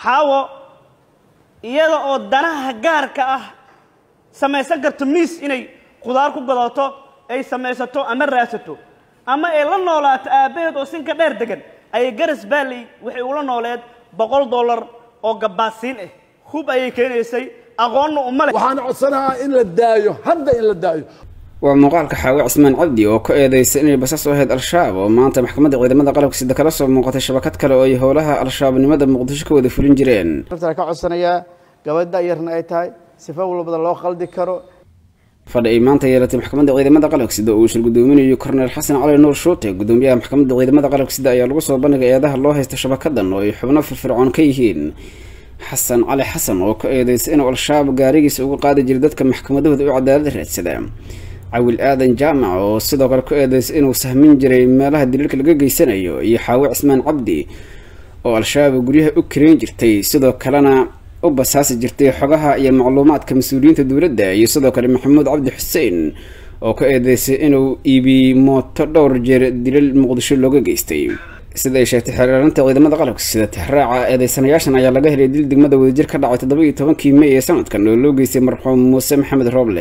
xaawo iyada oo danaha gaarka ah samaysan karto miis inay khudaar ku gadato ay samaysato ama raadsato ama ay la noolaato aabbaheed oo sinka dheer degan ayay garas baalley waxay ula nooleed boqol dollar oo gabbaasiin ah hub ayay keenaysay aqoonna uma leh waxaan codsanahaa in la daayo hadda in la daayo waa muuqaalka xaawe cismaan cabdi oo ku eedeysay inay basas u ahayd al-shabaab oo maanta maxkamadda ciidamada qalabka sida kala soo muuqatay shabakad kale oo ay howlaha al-shabaabnimada muqdisho ka wada fulin jireen ka codsanayaa gabadha yarna ay tahay sifa walbada loo qaldi karo fadhi ay maanta yeelatay maxkamadda ciidamada qalabka sida uu shir gudoominayo korneel xasan cali nuur shuute gudoomiyaha maxkamadda ciidamada qalabka sida ayaa lagu soo bandhigay eedaha loo haysta shabakadan oo ay xubno firfircoon ka yihiin xasan cali xasan oo ka eedeysay inuu al-shabaab gaarigiisa uga qaadi jiray dadka maxkamadahooda u cadaalada raadsada cawil aadan jaamac oo sidoo kale ku eedeysay inuu sahmin jiray meelaha daliilka laga geysanayo iyo xaawe cismaan cabdi oo al-shabaab guryaha u kareyn jirtay sidoo kalena u basaasi jirtay xogaha iyo macluumaadka mas-uuliyiinta dowladda iyo sidoo kale maxamuud cabdi xuseen oo ka eedeysay inuu iibiyey mooto dhowr jeer dilal muqdisho looga geystay sida ay sheegtay xeeraarinta ciidamada qalabka sida tixraaca eedeysanayaashan ayaa laga helay dil degmada wadajir ka dhacay toddoba iyo tobankii mey ee sanadkan oo loo geystay marxuum muuse maxamed rooble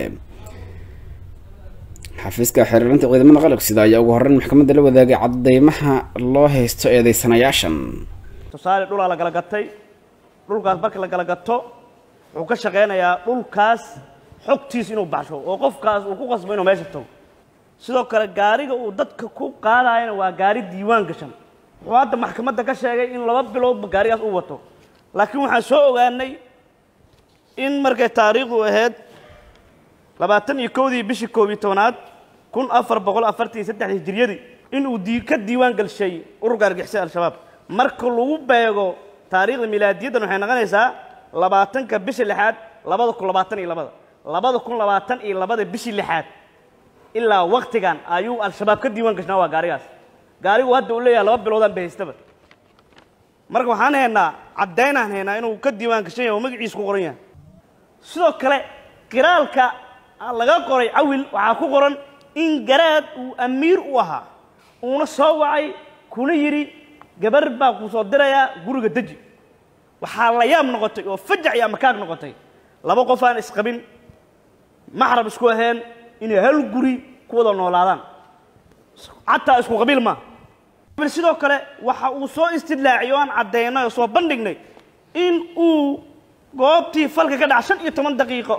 xafiiska xeeraarinta ciidamada qalabka sida ayaa ugu horreyn maxkamadda la wadaagay cadeymaha loo haysto eedeysanayaashan tusaale dhulaa la kala gatay dhulkaas marka la kala gato wuxuu ka shaqaynayaa dhulkaas xogtiis inuu baxsho oo qofkaas uu ku qasbo inuu meesha tago sidoo kale gaariga uu dadka ku qaadayana waa gaari diiwaan gashan wuxuu hadda maxkamadda ka sheegay in laba biloodba gaarigaas uu wato laakiin waxaan soo ogaanay in markay taariikhdu ahayd labaatan iyo kowdii bishii koob iyo tobanaad kun afar boqol afartan iyo saddex hijriyadii inuu dii ka diiwaan galshay ururka argixisada al-shabaab marka lagu beego taariikhda milaadiyaddan waxay noqonaysaa labaatanka bisha lixaad labada kun labaatan iyo labada labada kun labaatan iyo labada bishii lixaad ilaa waktigan ayuu al-shabaab ka diiwaan gashnaa waa gaarigaas gaarigu hadda uu leeyahay laba biloodaan ba haystaba marka waxaan haynaa caddaynaan haynaa inuu ka diiwaan gashan yahay oo magaciisa ku qoran yahay sidoo kale qiraalka laga qoray cawil waxaa ku qoran in garaad uu amiir u ahaa uuna soo wacay kuna yidhi gabar baa ku soo dirayaa guriga deji waxaa la yaab noqotay oo fajac iyo amakaag noqotay laba qof aan isqabin maxrab isku ahayn inay hal guri ku wada noolaadaan xataa isku qabiil maaha sidoo kale waxa uu soo istidlaaciyay oo aan caddaynay oo soo bandhignay in uu goobtii falka ka dhaca shan iyo toban daqiiqo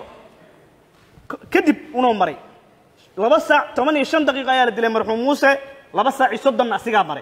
kadib unoo maray laba saac toban iyo shan daqiiqo ayaa la dilay marxuum muuse laba saac iyo soddonna asigaa maray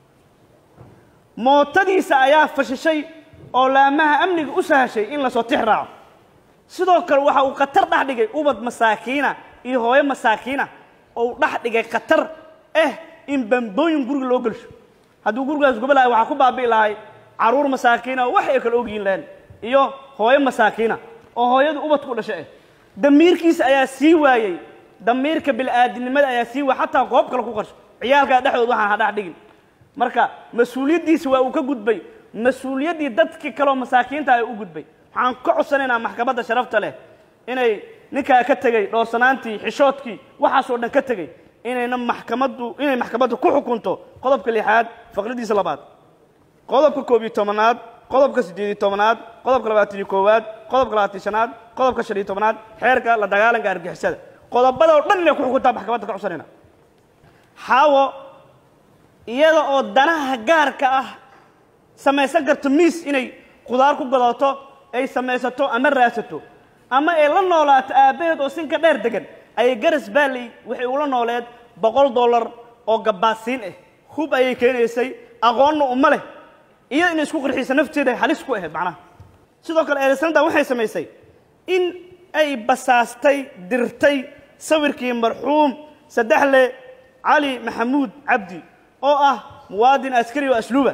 mootadiisa ayaa fashishay oo laamaha amniga u sahashay in lasoo tix raaco sidoo kale waxa uu khatar dhex dhigay ubad masaakiina iyo hooyo masaakiina oo dhex dhigay khatar ah in bambooyin guriga loo gelsho hadduu gurigaas guba lahay waxaa ku baabi'i lahay carruur masaakiina wax ay kale ogyihin lahayn iyo hooyo masaakiina oo hooyadu ubadku u dhashay ah damiirkiisa ayaa sii waayey damiirka bil'aadinimada ayaa sii waayey xataa goob kale ku qarsho ciyaalkaa dhexdood waxaan ha dhex dhigin marka mas-uuliyaddiisi waa uu ka gudbay mas-uuliyaddii dadkii kaleoo masaakiinta ay u gudbay waxaan ka codsanaynaa maxkamadda sharafta leh inay ninkaa ka tegey dhoosanaantii xishoodkii waxaasoo dhan ka tegey inayna maxkamaddu inay maxkamaddu ku xukunto qodobka lixaad faqradiisa labaad qodobka koob iyo tobanaad qodobka siddeed iyo tobanaad qodobka labaatan iyo koowaad qodobka labaatan shanaad qodobka shan iyo tobanaad xeerka la dagaalanka argixisada qodobada oo dhan inay ku xukuntaa maxkamadda ka codsanayna xaawo iyada oo danaha gaarka ah samaysan karto miis inay khudaar ku gadato ay samaysato ama raadsato ama ay la noolaato aabbaheed oo sinka dheer degan ayay garas baalley waxay ula nooleed boqol dollar oo gabbaasiin ah hub ayay keenaysay aqoonna uma leh iyada inay isku qurxisa nafteeda halis ku ahayd macnaha sidoo kale eedaysanadan waxay samaysay in ay basaastay dirtay sawirkii marxuum saddexle cali maxamuud cabdi oo ah muwaadin askari oo asluuba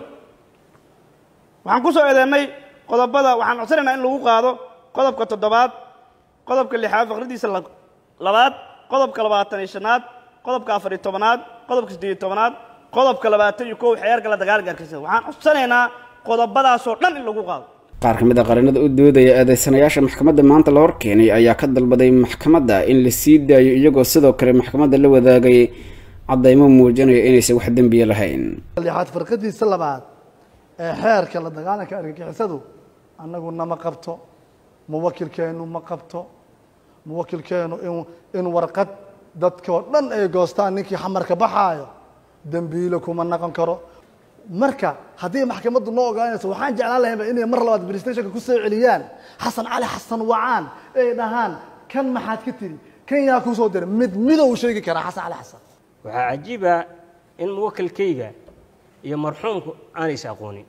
waxaan ku soo eedeennay qodobada waxaan codsanaynaa in lagu qaado qodobka toddobaad qodobka lixaad faqradiisa labaad qodobka labaatan iyo shanaad qodobka afar iyo tobanaad qodobka siddeed iyo tobanaad qodobka labaatan iyo kow xeerka la dagaalanka argixisada waxaan codsanaynaa qodobadaasoo dhan in lagu qaado qaar ka mid a qarinada u doodaya eedeysanayaasha maxkamadda maanta la horkeenay ayaa ka dalbaday maxkamadda in la sii daayo iyagoo sidoo kale maxkamadda la wadaagay caddaymo muujinaya inaysan wax dembiya lahayn lixaad farqadiisa labaad ee xeerka la dagaalanka argagixisadu annagu nama qabto muwakilkeenu ma qabto muwakilkeenu in in warqad dadkoo dhan ay goostaan ninkii xamarka baxaayo dembiile kuma naqon karo marka haddii maxkamaddu noo ogaanayso waxaan jeclaan lahayba inay mar labaad bristationka ku soo celiyaan xasan cali xasan wacaan ay dhahaan kan maxaad ka tiri kan yaa kuu soo diray mid midow sheegi karaa xasan cali xasan waxaa cajiiba in muwakilkayga iyo marxuumku aanaysa aqoonin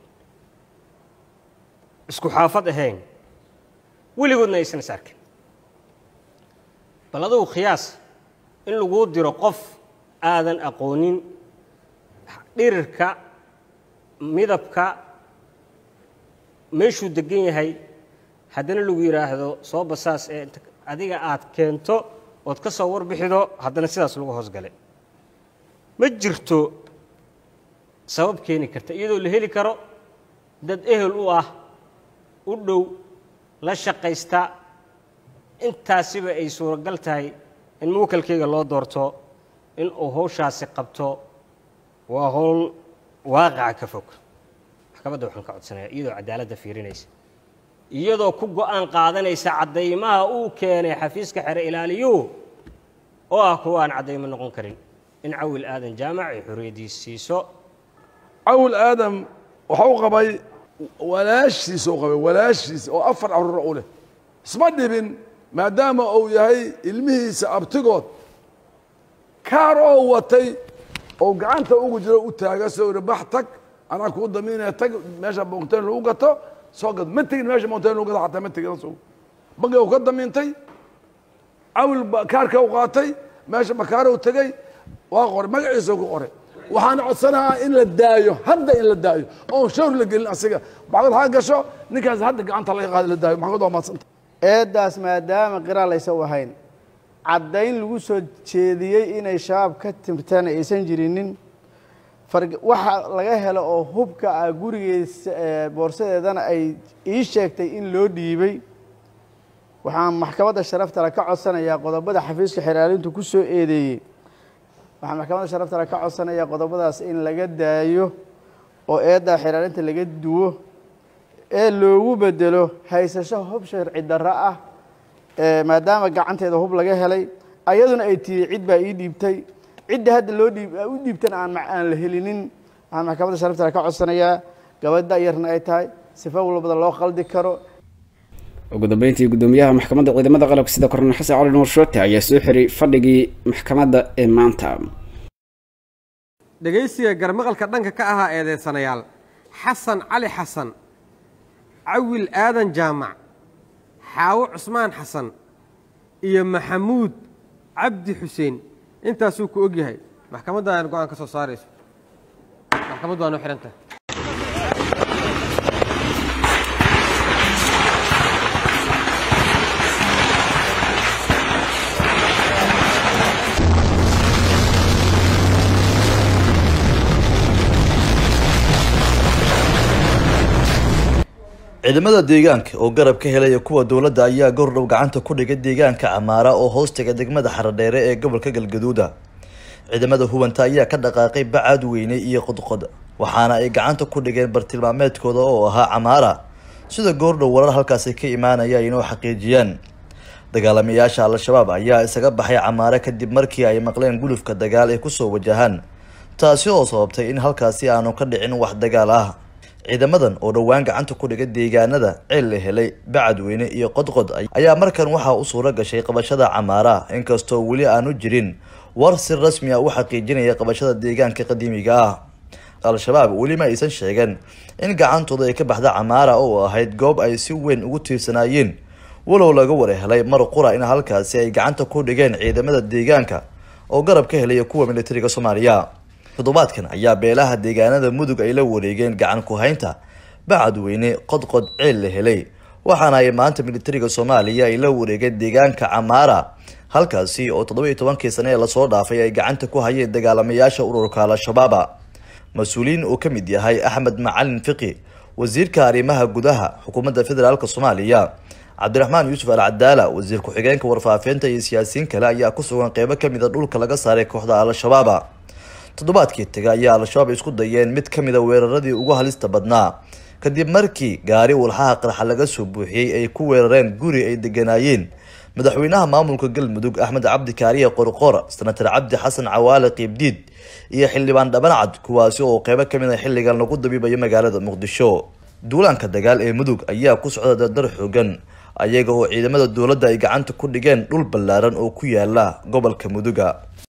isku xaafad ahayn weligoodna aysan is arkin bal adugu khiyaas in laguu diro qof aadan aqoonin dhirirka midabka meeshuu degan yahay haddana lagu yidhaahdo soo basaas ee inta adiga aad keento ood ka soo warbixido haddana sidaas lagu hoosgalay ma jirto sabab keeni karta iyadoo la heli karo dad ehel u ah u dhow la shaqaysta intaasiba ay suuragal tahay in muwakalkayga loo doorto in uu hawshaasi qabto waa howl waaqaca ka fog maxkamadda waxaan ka codsanayaa iyadoo cadaaladda fiirinaysa iyadoo ku go-aan qaadanaysa caddaymaha uu keenay xafiiska xere ilaaliyuhu oo ah kuwa aan caddaymo noqon karin in cawil aadan jaamac ay xorriyaddiis siiso cawl aadam waxa u qabay walaashiisa u qabay walaashiisa oo afar caruur u leh isma dhibin maadaama uu yahay ilmihiisa abtigood kaar oo watay oo gacanta ugu jiro u taaga soo iri bax tag anaa kuu damiinaya tag meesha mountain lagu gato soo gad ma tegin meesha mountain lagu gato xataa ma tegin soo bangiga uu ka damiintay cawil ba kaarka u qaatay meesha bakaare u tegey waa qoray magaciisa ku qoray waxaan codsanahaa in la daayo hadda in la daayo oon shawr la gelin asiga maxkamad ha gasho ninkaas hadda gacanta laga qaada la daayo maxkamad waa maadsanta eeddaas maadaama qiraal aysan u ahayn caddayn lagu soo jeediyey inay shabaab ka tirtaan aysan jirinin farg waxa laga helo oo hubka ah gurigeesa ee boorsadeedana ay ii sheegtay in loo dhiibay waxaan maxkamadda sharaftale ka codsanayaa qodobada xafiiska xeraalintu ku soo eedeeyey waxaan maxkamadda sharaftale ka codsanayaa qodobadaas in laga daayo oo eeddaa xeraalinta laga duwo ee loogu bedelo haysasho hub sharci darro ah ee maadaama gacanteeda hub laga helay ayaduna ay tihi cid baa ii dhiibtay cidda hadda loo dhiib u dhiibtana aan ma- aan la helinin waxaan maxkamadda sharaftale ka codsanayaa gabadha yarna ay tahay sifa walbada loo qaldi karo ugu dambeyntii gudoomiyaha maxkamadda ciidamada qalabka sida kornel xasan cali nuur shoote ayaa soo xiray fadhigii maxkamadda ee maanta dhegaysiga garmaqalka dhanka ka ahaa eedeysanayaal xasan cali xasan cawil aadan jaamac xaawo cusmaan xasan iyo maxamuud cabdi xuseen intaasuu ku og yahay maxkamadda aan go-aan ka soo saarayso maxkamaddu waa noo xihan tahay ciidamada deegaanka oo garab ka helaya kuwa dowladda ayaa gordhow gacanta ku dhigay deegaanka camaara oo hoostaga degmada xaradheere ee gobolka galgaduuda ciidamada hubanta ayaa ka dhaqaaqay bacaad weyne iyo qodqod waxaana ay gacanta ku dhigeen bartilmaameedkooda oo ahaa camaara sida goordhow warar halkaasi ka imaanaya inoo xaqiijiyaan dagaalamayaasha al-shabaab ayaa isaga baxay camaare kadib markii ay maqleen gulufka dagaal ay kusoo wajahaan taasi oo sababtay in halkaasi aanu ka dhicin wax dagaal ah ciidamadan oo dhowaan gacanta ku dhigay deegaanada ceel la helay bacadweyne iyo qodqod ayaa markan waxaa u suuro gashay qabashada camaara inkastoo weli aanu jirin war si rasmi ah u xaqiijinaya qabashada deegaanka qadiimiga ah al-shabaab weli ma aysan sheegeen in gacantooda ay ka baxda camaara oo ahayd goob ay si weyn ugu tiirsanaayeen walow laga war helay mar qura in halkaasi ay gacanta ku dhigeen ciidamada deegaanka oo garab ka helaya kuwa militariga soomaaliya toddobaadkan ayaa beelaha deegaanada mudug ay la wareegeen gacan ku haynta bacadweyne qodqod ceel la helay waxaana ay maanta militariga soomaaliya ay la wareegeen deegaanka camaara halkaasi oo toddoba iyo tobankii sane ee lasoo dhaafay ay gacanta ku hayeen dagaalamayaasha ururka al-shabaaba mas-uuliyiin uu ka mid yahay axmed macalin fiqi wasiirka arrimaha gudaha xukuumadda federaalk soomaaliya cabdiraxmaan yuusuf al cadaala wasiir ku-xigeenka warfaafinta iyo siyaasiyiin kale ayaa ku sugan qeybo kamid a dhulka laga saaray kooxda al-shabaaba toddobaadkii taga ayaa al-shabaab isku dayeen mid ka mid a weeraradii ugu halista badnaa kadib markii gaari walxaha qarxa laga soo buuxiyey ay ku weerareen guri ay deganaayeen madaxweynaha maamulka galmudug axmed cabdi kaariye qorqor senatar cabdi xasan cawaale qiibdiid iyo xildhibaan dhabancad kuwaasi oo qeybo ka mid a xilligan lagu dabiibayo magaalada muqdisho duulaanka dagaal ee mudug ayaa ku socda dardar xoogan ayaga oo ciidamada dowladda ay gacanta ku dhigeen dhul ballaaran oo ku yaala gobolka muduga